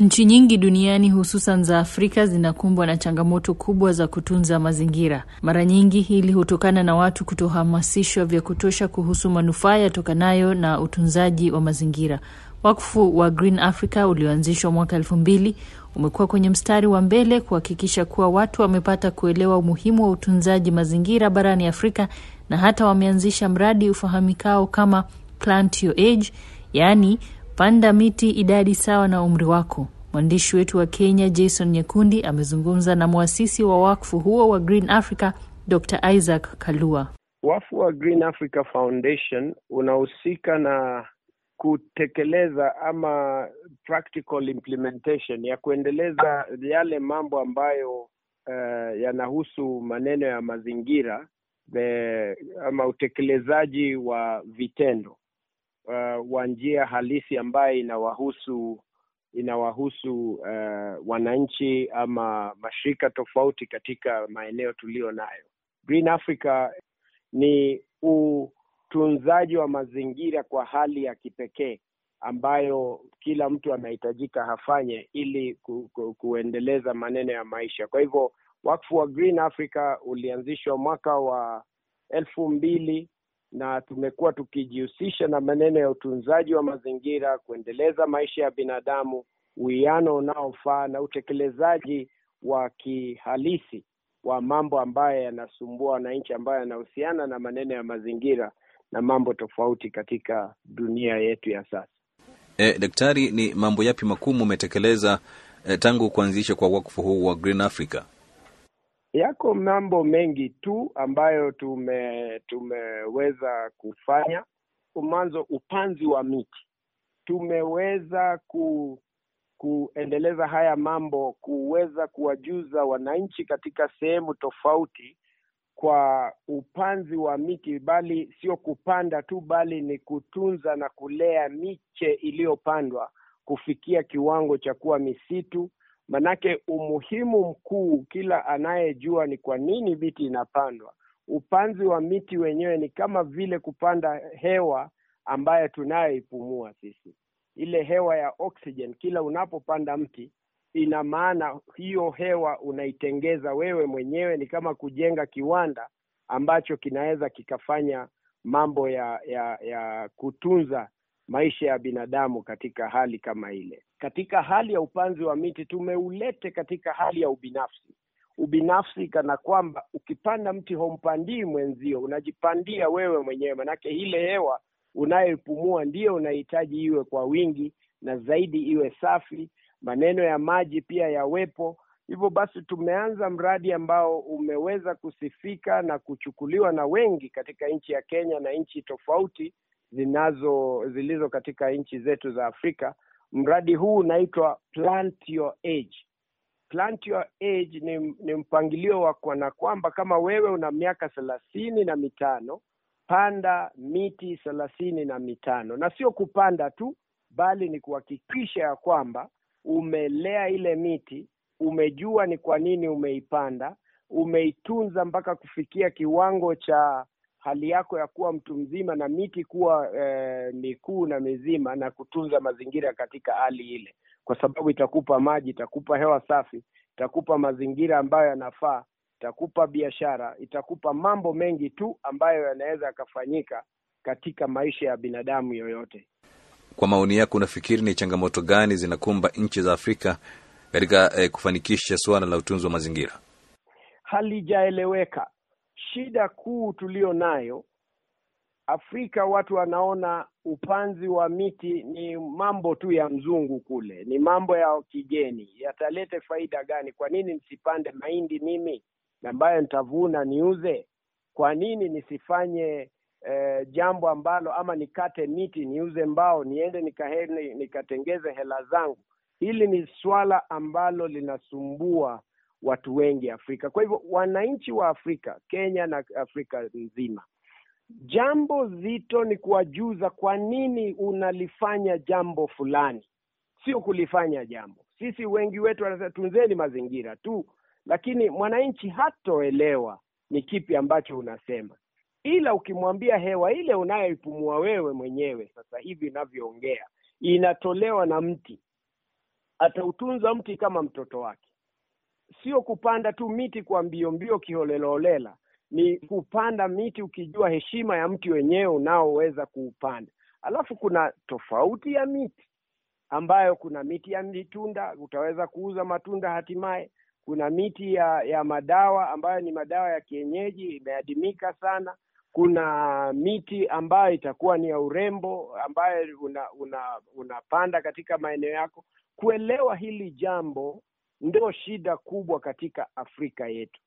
Nchi nyingi duniani hususan za Afrika zinakumbwa na changamoto kubwa za kutunza mazingira. Mara nyingi hili hutokana na watu kutohamasishwa vya kutosha kuhusu manufaa yatokanayo na utunzaji wa mazingira. Wakfu wa Green Africa ulioanzishwa mwaka elfu mbili umekuwa kwenye mstari wa mbele kuhakikisha kuwa watu wamepata kuelewa umuhimu wa utunzaji mazingira barani Afrika na hata wameanzisha mradi ufahamikao kama Plant Your Age, yaani panda miti idadi sawa na umri wako. Mwandishi wetu wa Kenya Jason Nyekundi amezungumza na mwasisi wa wakfu huo wa Green Africa Dr. Isaac Kalua. Wakfu wa Green Africa Foundation unahusika na kutekeleza ama practical implementation ya kuendeleza yale mambo ambayo uh, yanahusu maneno ya mazingira the, ama utekelezaji wa vitendo uh, wa njia halisi ambayo inawahusu inawahusu uh, wananchi ama mashirika tofauti katika maeneo tuliyo nayo. Green Africa ni utunzaji wa mazingira kwa hali ya kipekee ambayo kila mtu anahitajika hafanye ili ku, ku, kuendeleza maneno ya maisha. Kwa hivyo wakfu wa Green Africa ulianzishwa mwaka wa elfu mbili na tumekuwa tukijihusisha na maneno ya utunzaji wa mazingira, kuendeleza maisha ya binadamu, uwiano unaofaa na utekelezaji wa kihalisi wa mambo ambayo yanasumbua wananchi, ambayo yanahusiana na maneno ya mazingira na mambo tofauti katika dunia yetu ya sasa. E, daktari, ni mambo yapi makuu umetekeleza e, tangu kuanzisha kwa wakfu huu wa Green Africa? Yako mambo mengi tu ambayo tume tumeweza kufanya. Mwanzo, upanzi wa miti, tumeweza ku kuendeleza haya mambo, kuweza kuwajuza wananchi katika sehemu tofauti kwa upanzi wa miti, bali sio kupanda tu, bali ni kutunza na kulea miche iliyopandwa kufikia kiwango cha kuwa misitu. Manake umuhimu mkuu, kila anayejua ni kwa nini miti inapandwa. Upanzi wa miti wenyewe ni kama vile kupanda hewa ambayo tunayoipumua sisi, ile hewa ya oxygen. Kila unapopanda mti, ina maana hiyo hewa unaitengeza wewe mwenyewe. Ni kama kujenga kiwanda ambacho kinaweza kikafanya mambo ya ya ya kutunza maisha ya binadamu katika hali kama ile. Katika hali ya upanzi wa miti tumeulete katika hali ya ubinafsi. Ubinafsi kana kwamba ukipanda mti humpandii mwenzio, unajipandia wewe mwenyewe, manake ile hewa unayoipumua ndiyo unahitaji iwe kwa wingi na zaidi iwe safi, maneno ya maji pia yawepo. Hivyo basi tumeanza mradi ambao umeweza kusifika na kuchukuliwa na wengi katika nchi ya Kenya na nchi tofauti zinazo zilizo katika nchi zetu za Afrika. Mradi huu unaitwa Plant Your Age. Plant Your Age ni, ni mpangilio wa kuona kwamba kama wewe una miaka thelathini na mitano panda miti thelathini na mitano na sio kupanda tu, bali ni kuhakikisha ya kwamba umelea ile miti, umejua ni kwa nini umeipanda, umeitunza mpaka kufikia kiwango cha hali yako ya kuwa mtu mzima na miti kuwa eh, mikuu na mizima na kutunza mazingira katika hali ile, kwa sababu itakupa maji, itakupa hewa safi, itakupa mazingira ambayo yanafaa, itakupa biashara, itakupa mambo mengi tu ambayo yanaweza yakafanyika katika maisha ya binadamu yoyote. Kwa maoni yako, unafikiri ni changamoto gani zinakumba nchi za Afrika katika eh, kufanikisha suala la utunzi wa mazingira? Halijaeleweka. Shida kuu tulio nayo Afrika, watu wanaona upanzi wa miti ni mambo tu ya mzungu kule, ni mambo ya kigeni, yatalete faida gani? Kwa nini nisipande mahindi mimi ambayo nitavuna niuze? Kwa nini nisifanye eh, jambo ambalo ama nikate miti niuze mbao niende nikaheni, nikatengeze hela zangu? Hili ni swala ambalo linasumbua watu wengi Afrika. Kwa hivyo wananchi wa Afrika, Kenya na Afrika nzima, jambo zito ni kuwajuza kwa nini unalifanya jambo fulani, sio kulifanya jambo. Sisi wengi wetu wanasema tunzeni mazingira tu, lakini mwananchi hatoelewa ni kipi ambacho unasema, ila ukimwambia hewa ile unayoipumua wewe mwenyewe sasa hivi inavyoongea inatolewa na mti atautunza mti kama mtoto wake sio kupanda tu miti kwa mbio mbio kiholelaholela ni kupanda miti ukijua heshima ya mti wenyewe unaoweza kuupanda alafu kuna tofauti ya miti ambayo kuna miti ya mitunda utaweza kuuza matunda hatimaye kuna miti ya ya madawa ambayo ni madawa ya kienyeji imeadimika sana kuna miti ambayo itakuwa ni ya urembo ambayo una, una, unapanda katika maeneo yako kuelewa hili jambo ndio shida kubwa katika afrika yetu